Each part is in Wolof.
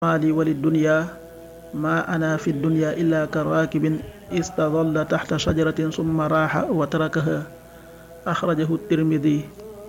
maali wali dunya ma ana fi dunya illa ka raakibin istadalla taxta shajaratin summa raaxa wa tarakaha axrajahu tirmidi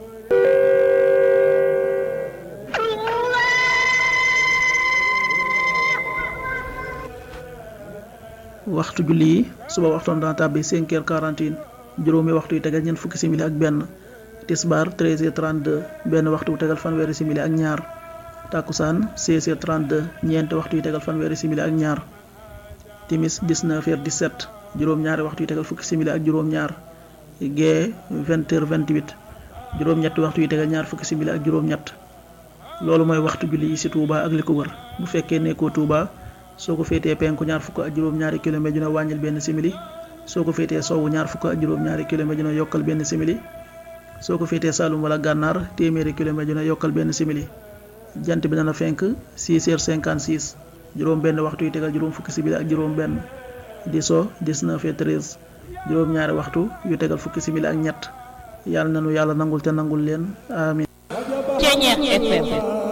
waxtu julli yi suba waxtoon dana tàbbi cinq heures quarante et un juróomi waxtu yu tegal ñeent fukki simili ak benn tisbaar treize heures trente deux benn waxtu wu tegal fanweeri simili ak ñaar takkusaan seize heures trente deux ñeenti waxtu yu tegal fanweeri simili ak ñaar timis dix-neuf heures dix-sept juróom-ñaari waxtu yu tegal fukki simili ak juróom-ñaar gee vingt heures vingt-huit juróom-ñetti waxtu yu tegal ñaar fukki simili ak juróom-ñett loolu mooy waxtu julli yi ci Touba ak li ko wër bu fekkee nekkoo Touba soo ko féetee penku ñaar fukk ak juróom-ñaari kilomètre dina wàññil benn simili soo ko féetee sowwu ñaar fukk ak juróom-ñaari kilomètre dina yokkal benn simili soo ko féetee Saloum wala gànnaar téeméeri kilomètre dina yokkal benn simili jant bi dana fenk 6 heures 56 juróom benn waxtu yu tegal juróom fukki simili ak juróom benn di so 19 heures 13 juróom ñaari waxtu yu tegal fukki simili ak ñett yàlla nanu yàlla nangul te nangul leen amin Ceñeex FM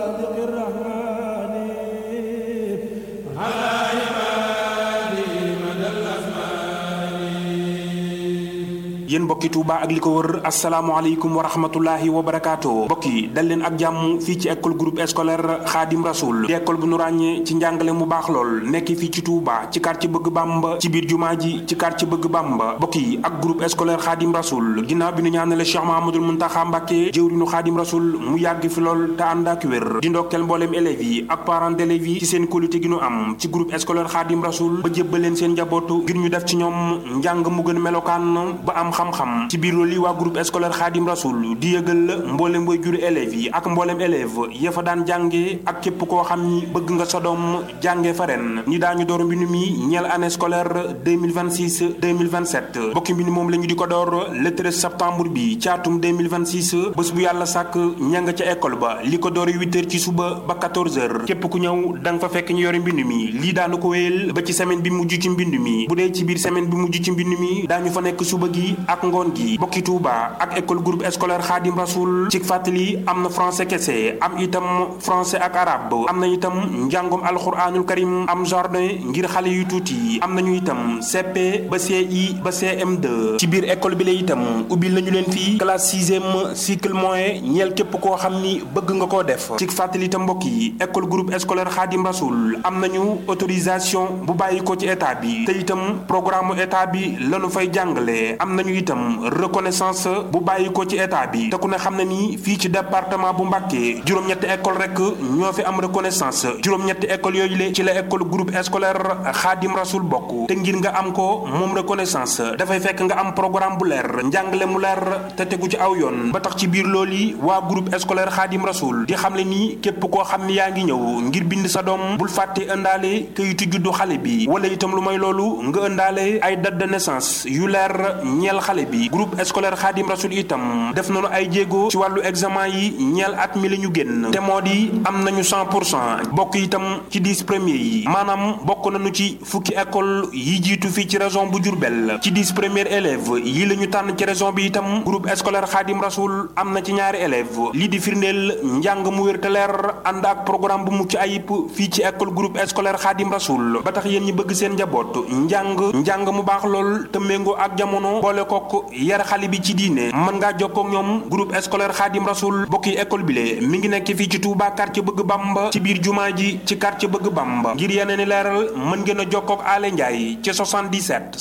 yéen mbokki Touba ak li ko wër asalaamaaleykum wa rahmatullahi wa barakaatu mbokk yi dal leen ak jàmm fii ci école groupe scolaire Khadim Rasoul di école bu nu ràññee ci njàngale mu baax lool nekk fii ci Touba ci quartier bëgg Bamba ci biir jumaa ji ci quartier bëgg Bamba mbokk yi ak groupe scolaire Khadim Rasoul ginnaaw bi nu ñaanale Cheikh Mahamadul Muntaxa Mbàkke jëwriñu Khadim Rasoul mu yàgg fi lool te ànd ak wér di ndokkeel mbooleem élèves yi ak parents d'élèves yi ci seen qualité gi nu am ci groupe scolaire Khadim Rasoul ba jébbal leen seen njabootu ngir ñu def ci ñoom njàng mu gën melokaan ba am xam-xam ci biir loolu yi waa groupe scolaire Khadim Rasoul di yëgal mboolem way juri élèves yi ak mboolem élève ya fa daan jànge ak képp koo xam ni bëgg nga sa doom jànge fa ren ni daañu door mbind mi ñeel année scolaire 2026 2027 bokki mbind moom la ñu di ko door le 13 septembre bi ci atum 2026 bés bu yàlla sàkk ña nga ca école ba li ko door 8 heures ci suba ba 14 heures képp ku ñëw da nga fa fekk ñu yore mbind mi lii daanu ko wéyal ba ci semaine bi mujj ci mbind mi bu dee ci biir semaine bi mujj ci mbind mi daañu fa nekk suba gi ak ngoon gi bokki Touba ak école groupe scolaire Khadim Rasoul ci fàttali am na français kese am itam français ak arabe am na itam njàngum alxuraanul karim am jardin ngir xale yu tuuti am nañu itam CP ba CI ba CM2 ci biir école bi la itam ubbil nañu leen fii classe sixième cycle moyen ñeel képp koo xam ni bëgg nga koo def ci fàttali itam mbokk yi école groupe scolaire Khadim Rasoul am nañu autorisation bu bàyyi ko ci état bi te itam programme état bi lañu fay jàngale am nañu itam reconnaissance bu bàyyi ko ci état bi te ku ne xam ne ni fii ci département bu Mbàkke juróom-ñetti école rek ñoo fi am reconnaissance juróom-ñetti école yooyu le ci la école groupe scolaire Khadim Rasoul bokk te ngir nga am ko moom reconnaissance dafay fekk nga am programme bu leer njàngale mu leer te tegu ci aw yoon ba tax ci biir loolu yi waa groupe scolaire Khadim Rasoul di xam le ni képp koo xam ni yaa ngi ñëw ngir bind sa doom bul fàtte ëndaale kayitu juddu xale bi wala itam lu may loolu nga ëndaale ay date de naissance yu leer ñeel xale bi groupe scolaire Khadim Rasoul itam def nañu ay jéego ci wàllu examen yi ñeel at mi la ñu génn te moo di am nañu 100 pour cent bokk itam ci 10 premiers yi maanaam bokk nañu ci fukki école yi jiitu fii ci région bu Diourbel ci 10 premiers élèves yi la ñu tànn ci région bi itam groupe scolaire Khadim Rasoul am na ci ñaari élèves lii di firndeel njàng mu wér te leer ànd ak programme bu mucc ayib fii ci école groupe scolaire Khadim Rasoul ba tax yéen ñi bëgg seen njaboot njàng njàng mu baax lool te méngoo ak jamono boole kook yar xale bi ci diine mën ngaa jokkoo ak ñoom groupe scolaire Khadim Rasoul bokki école bi le mi ngi nekk fii ci Touba quartier bëgg Bamba ci biir jumaa ji ci quartier bëgg Bamba ngir yeneen i leeral mën ngeen a jokkoo ak Ale Ndiaye ci 77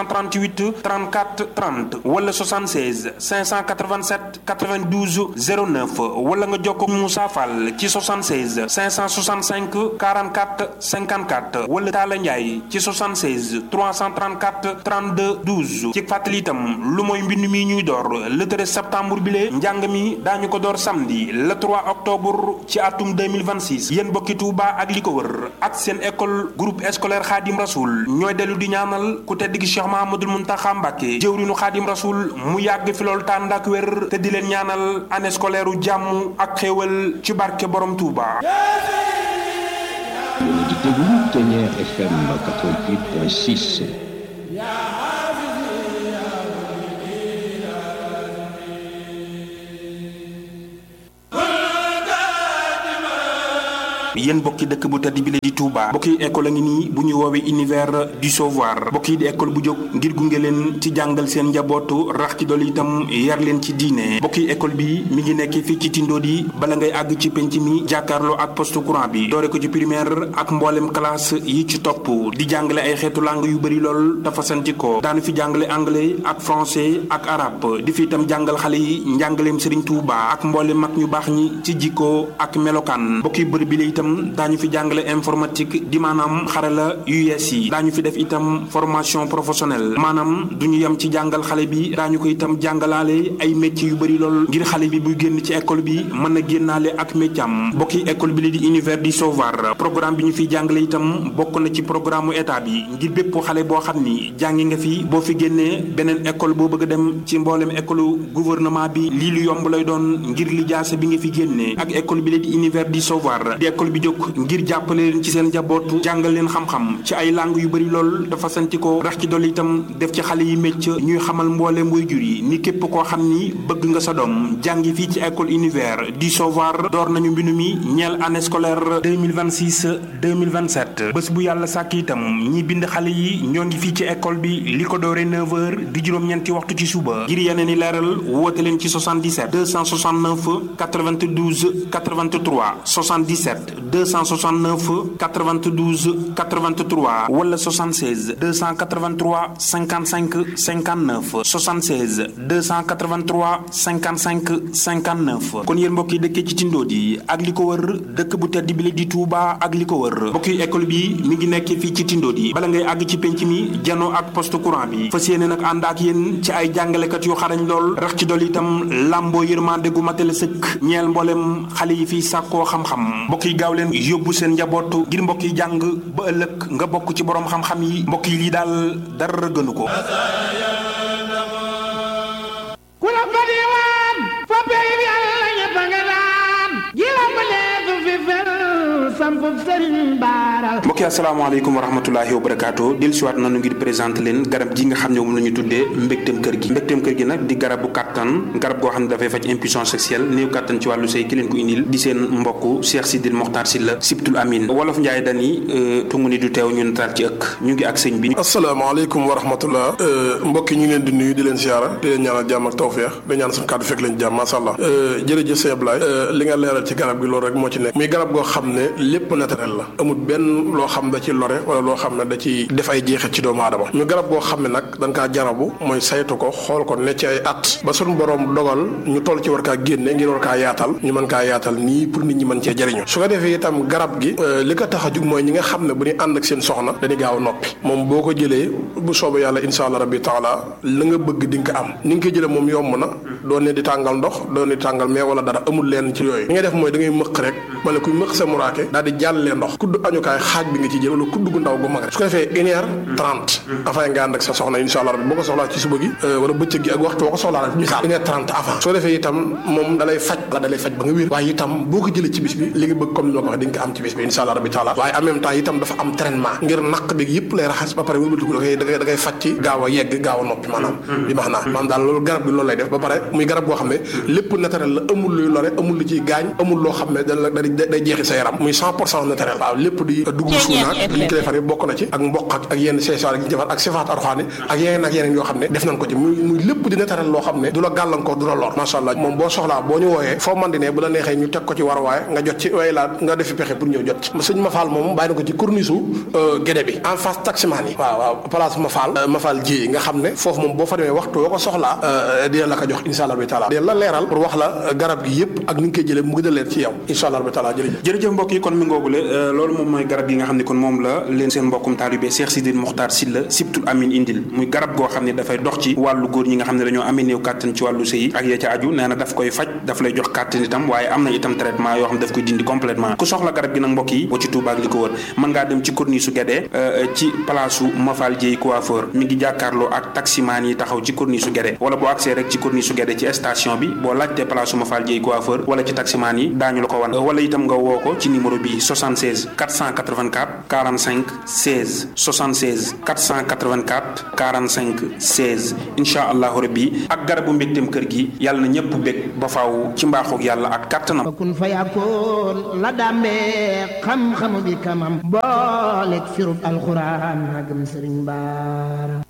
538 34 30 wala 76 587 92 09 wala nga jokkoo ak Moussa Fall ci 76 565 44 54 wala Talla Ndiaye ci 76 334 32 12 ci fàttali itam lu mooy mbind mi ñuy door le 13 septembre bi lee njàng mi daañu ko door samedi le 3 octobre ci atum 2026 yéen bokki Touba ak li ko wër ak seen école groupe scolaire Khadim Rasoul ñooy dellu di ñaanal ku tedd gi Cheikh Mahamadul Muntaxa Mbàkke jëwrinu Khadim Rasoul mu yàgg fi loolu tànd ak wér te di leen ñaanal année scolaire u jàmm ak xéewal ci barke borom Touba. Yéen a di déglu Ténière FM 88.6. yéen bokki dëkk bu tedd bi la di Touba bokki école a ngi nii bu ñu woowee univers du savoir bokki di école bu jóg ngir gunge leen ci jàngal seen njabootu rax ci dool itam yar leen ci diine bokki école bi mi ngi nekk fii ci Tindodi bala ngay àgg ci penc mi jàkkaarloo ak poste courant bi doore ko ci primaire ak mboolem classe yi ci topp di jàngale ay xeetu langue yu bëri lool dafa santi ko daanu fi jàngale anglais ak français ak arabe di fi itam jàngal xale yi njàngaleem Serigne Touba ak mboolem mag ñu baax ñi ci jikko ak melokaan bokki bërëb bi la itam daañu fi jàngale informatique di maanaam xarala yu yees yi daañu fi def itam formation professionnelle maanaam du ñu yem ci jàngal xale bi daañu ko itam jàngalaale ay métiers yu bëri lool ngir xale bi buy génn ci école bi mën a génnaale ak métier am bokki école bi la di univers du savoir programme bi ñu fiy jàngale itam bokk na ci programme mu état bi ngir bépp xale boo xam ni jàngi nga fi boo fi génnee beneen école boo bëgg a dem ci mboolem école gouvernement bi lii lu yomb lay doon ngir li jaase bi nga fi génnee ak école bi la di univers du savoir di école bi jóg ngir jàppale leen ci seen njaboot jàngal leen xam-xam ci ay langue yu bëri lool dafa santi ko rax ci dolli itam def ci xale yi métier ñuy xamal mboolem waajur yi ni képp koo xam ni bëgg nga sa doom jàngi fii ci école univers du savoir door nañu mbindu mi ñeel année scolaire 2026 2027 bés bu yàlla sàkk itam ñi bind xale yi ñoo ngi fii ci école bi li ko doore 9h di juróom-ñeenti waxtu ci suba ngir yeneen i leeral woote leen ci 77 269 92 83 77 269 92 83 wala 76 283 55 59 76 283 55 59 kon yéen mbokk yi dëkkee ci Tindodi ak li ko wër dëkk bu tedd bi la di Touba ak li ko wër mbokk yi école bi mi ngi nekk fii ci Tindodi bala ngay àgg ci penc mi janoo ak poste courant bi fas yéene nag ànd ak yéen ci ay jàngalekat yu xarañ lool rax ci dol itam làmboo yërmande gu matale sëkk ñeel mboolem xale yi fii sàkkoo xam-xam mbokk yi gaaw leen yóbbu seen njaboot ngir mbokk yi jàng ba ëllëg nga bokk ci borom xam-xam yi mbokk yi lii daal dara gënu ko. ku la fa diwaan fa pey bi Yàlla ñëpp a nga daan ji la ma leesu fi fel sampub sëriñ baara mbokk yi asalaamaaleykum wa rahmatulahi wa barakaatu dellusiwaat nañu ngir présenté leen garab gi nga xam ne moom la ñu tuddee mbégteem kër gi mbégteem kër gi nag di garabu kàttan garab goo xam ne dafay faj impuissance sexuelle néew kàttan ci wàllu sëy ki leen ko indil di seen mbokk Cheikh Sidil Mokhtar Sylla Sibtul Amin wolof Njaay dani tungu ni du teew ñu nataal ci ëkk ñu ngi ak sëñ bi asalaamaaleykum wa rahmatullah mbokk yi ñu ngi leen di nuyu di leen siyaara di leen ñaanal jàmm ak tawfeex di ñaan suñu kàddu fekk leen jàmm masha Allah jërëjëf sëñ Ablaye li nga leeral ci garab gi loolu rek moo ci nekk muy garab goo xam ne lépp naturel la amul benn loo xam da ci lore wala loo xam ne da ci def ay jeexit ci doomu aadama ñu garab goo xam ne nag dañ kaa jarabu mooy saytu ko xool ko ne ci ay at ba suñu borom dogal ñu toll ci war kaa génne ngir war kaa yaatal ñu mën kaa yaatal nii pour nit ñi mën cee jëriñu su ko defee itam garab gi li ko tax a jug mooy ñi nga xam ne bu ñu ànd ak seen soxna dañuy gaaw noppi moom boo ko jëlee bu soobee yàlla insha allah rabbi taala la nga bëgg di nga ko am ni nga ko jëlee moom yomb na doon ne di tàngal ndox doon ne di tàngal mais wala dara amul leen ci yooyu li ngay def mooy da ngay mëq rek wala kuy mëq sa muraake daal di jàllee ndox kudd añukaay xaaj bi nga ci jël wala kudd gu ndaw gu mag rek su ko defee une heure trente avant nga ànd ak sa soxna insha allah rabbi boo ko soxlaa ci suba gi wala bëccëg gi ak waxtu boo ko soxlaa rek misaal une heure trente avant soo defee itam moom dalay faj la dalay faj ba nga wér waaye itam boo ko jëlee ci bis bi li nga bëgg comme ni ma ko waxee di nga ko am ci bis bi insha allah rabbi taala waaye en même temps itam dafa am traitement ngir naq bi yëpp lay raxas ba pare wëlbatiku da koy da koy da koy faj ci gaaw a yegg gaaw a noppi maanaam bi max naa maanaam daal loolu garab bi loolu lay def ba pare muy garab goo xam ne lépp naturel la amul luy lore amul lu ciy gaañ amul loo xam ne da day jeexi sa yaram muy cent pour cent naturel waaw lépp di dugub suunaak li ñu ko defar yi bokk na ci ak mboq ak ak yenn seesaar yi ñu defar ak sifaat arxaani ak yeneen ak yeneen yoo xam ne def nañ ko ci muy muy lépp di naturel loo xam ne du la gàllankoor du la lor macha allah moom boo soxlaa boo ñu wooyee foo man di ne bu la neexee ñu teg ko ci war waaye nga jot ci way laa nga defi pexe pour ñëw jot ci sëñ Mafal moom bàyyi na ko ci corniche gédé bi en face taximaan yi waaw waaw place Mafal Mafal ji nga xam ne foofu moom boo fa demee waxtu woo ko soxlaa dina la ko jox insha allah bi taala dina la leeral pour wax la garab gi yëpp ak ni nga koy jëlee mu gën a leer ci yow insha allah bi taala jërëjëf jërëjëf mbokk yi kon mi ngoogule loolu moom mooy garab yi nga xam ne kon moom la leen seen mbokkum taalibe Cheikh Sidil Mokhtar Sylla Sibtul Amin indil muy garab goo xam ne dafay dox ci wàllu góor ñi nga xam ne dañoo amee néew kàttan ci wàllu sëy ak ya ca aju nee na daf koy faj daf lay jox kàttan itam waaye am na itam traitement yoo xam ne daf koy dindi complètement ku soxla garab gi nag mbokk yi boo ci Touba ak li ko wër mën ngaa dem ci corniche su Guédé ci place su Mafal Dieye coiffeur mi ngi jàkkaarloo ak taximaan yi taxaw ci corniche su Guédé wala boo accès rek ci corniche su Guédé ci station bi boo laajtee place su Mafal Dieye coiffeur wala ci taximaan yi daañu la ko wan wala itam nga woo ko ci numéro bi 76 484 45 16 76 484 45 16 incha allahu rabbi ak garabu mbégteem kër gi yàlla na ñëpp bég ba faaw ci mbaaxoog yàlla ak kàttanam kun fa yakkoon la dàmbee xam-xamu bi kamam booleeg firub alxuraan magam sëriñ baara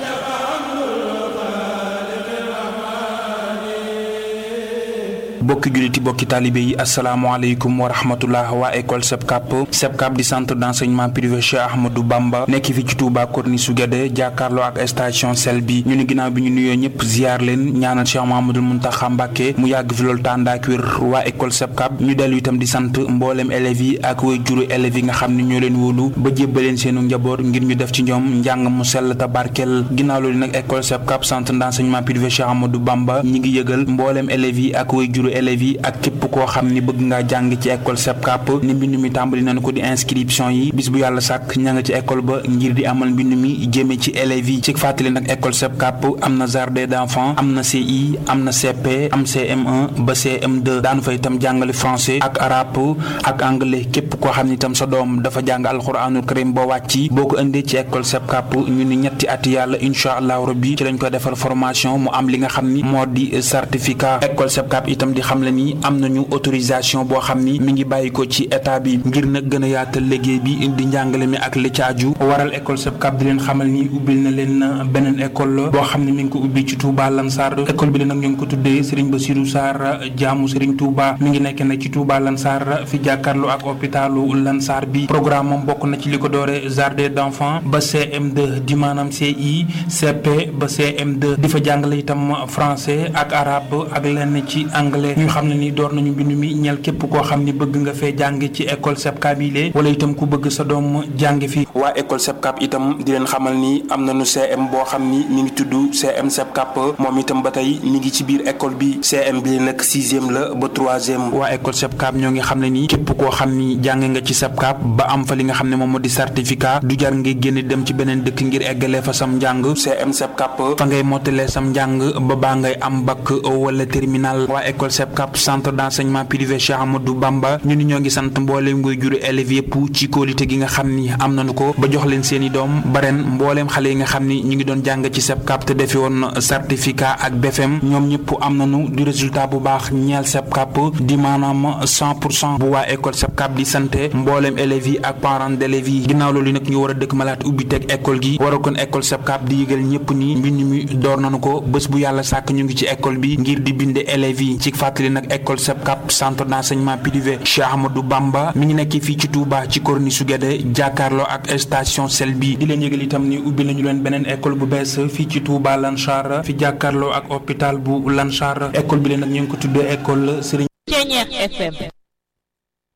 bokki julliti bokki taalibe yi asalaamaaleykum wa rahmatullah waa école SEPCAP SEPCAP di centre d'enseignement privé Cheikh Ahmadou Bamba nekk fi ci Touba Corniche su Guédé jàkkaarloo ak station sel bi ñu ni ginnaaw bi ñu nuyoo ñëpp ziar leen ñaanal Cheikh Mahamadul Muntaxa Mbàkke mu yàgg fi loolu tàndaak wér waa école SEPCAP ñu dellu itam di sant mboolem élèves yi ak way juru élèves yi nga xam ne ñoo leen wóolu ba jébbaleen seenu njaboot ngir ñu def ci ñoom njàng mu sell te barkeel ginnaaw loolu nag école SEPCAP centre d'enseignement privé Cheikh Ahmadou Bamba ñi ngi yëgal mboolem élèves yi ak way juru élèves yi ak képp koo xam ni bëgg ngaa jàng ci école SEPCAP ni mbind mi tàmbali nañu ko di inscription yi bis bu yàlla sàkk ña nga ci école ba ngir di amal mbind mi jëme ci élèves yi ci fàttali nag école SEPCAP am na jardin d'enfants am na CI am na CP am CM1 ba CM2 daanu fa itam jàngale français ak arabe ak anglais képp koo xam ni itam sa doom dafa jàng alxuraanul karim ba wàcci boo ko indee ci école SEPCAP ñu ni ñetti at yàlla incha allahu rabbi ci lañ koy defal formation mu am li nga xam ni moo di certificat école SEPCAP itam di xam le ni am nañu autorisation boo xam ni mi ngi bàyyi ko ci état bi ngir nag gën a yaatal liggéey bi di njàngale mi ak li caaju waral école SEPCAP di leen xamal ni ubbil na leen beneen école la boo xam ne mi ngi ko ubbi ci Touba Lansar école bi la nag ñu ngi ko tuddee Serigne Bassirou Sarr jaamu Serigne Touba mi ngi nekk nag ci Touba Lansar fi jàkkaarloo ak hôpitalu Lansar bi programme moom bokk na ci li ko doore jardin d'enfants ba CM2 di maanaam CI CP ba CM2 di fa jàngale itam français ak arabe ak lenn ci anglais ñu xam ne ni door nañu mbind mi ñeel képp koo xam ni bëgg nga fee jàng ci école SEPCAP yi lee wala itam ku bëgg sa doom jàng fi waa école SEPCAP itam di leen xamal ni am nañu CM boo xam ni mi ngi tudd CM SEPCAP moom itam ba tey mi ngi ci biir école bi CM bi nag sixième la ba troisième waa école SEPCAP ñoo ngi xam ne ni képp koo xam ni jàng nga ci SEPCAP ba am fa li nga xam ne moom moo di certificat du jar ngay génn dem ci beneen dëkk ngir eggalee fa sam njàng CM SEPCAP fa ngay mottalee sam njàng ba baa ngay am bac wala terminal waa école SEPCAP centre d'enseignement privé Cheikh Amadou Bamba ñu ni ñoo ngi sant mbooleem ngoy juru élèves yëpp ci kóolite gi nga xam ni am nañu ko ba jox leen seeni doom ba ren mbooleem xale yi nga xam ni ñu ngi doon jàng ci SEPCAP te defi woon certificat ak BFM ñoom ñëpp am nañu du résultat bu baax ñeel SEPCAP di maanaam 100 pour cent bu waa école SEPCAP di santé mbooleem élèves yi ak parents d'élèves yi ginnaaw loolu nag ñu war a dëkk malaat ubbi teg école gi war a kon école SEPCAP di yëgal ñëpp ni mbind mi door nañu ko bés bu yàlla sàkk ñu ngi ci école bi ngir di binde élèves yi ci fàttali nag école SEPCAP centre d'enseignement privé Cheikh Ahmadou Bamba mi ngi nekk fii ci Touba ci Corniche su Guédé jàkkaarloo ak station sel bi di leen yëgal itam ni ubbi nañu leen beneen école bu bees fii ci Touba Lansar fi jàkkaarloo ak hôpital bu Lansar école bi leen nag ñu ngi ko tuddee école Serigne Ceñeex FM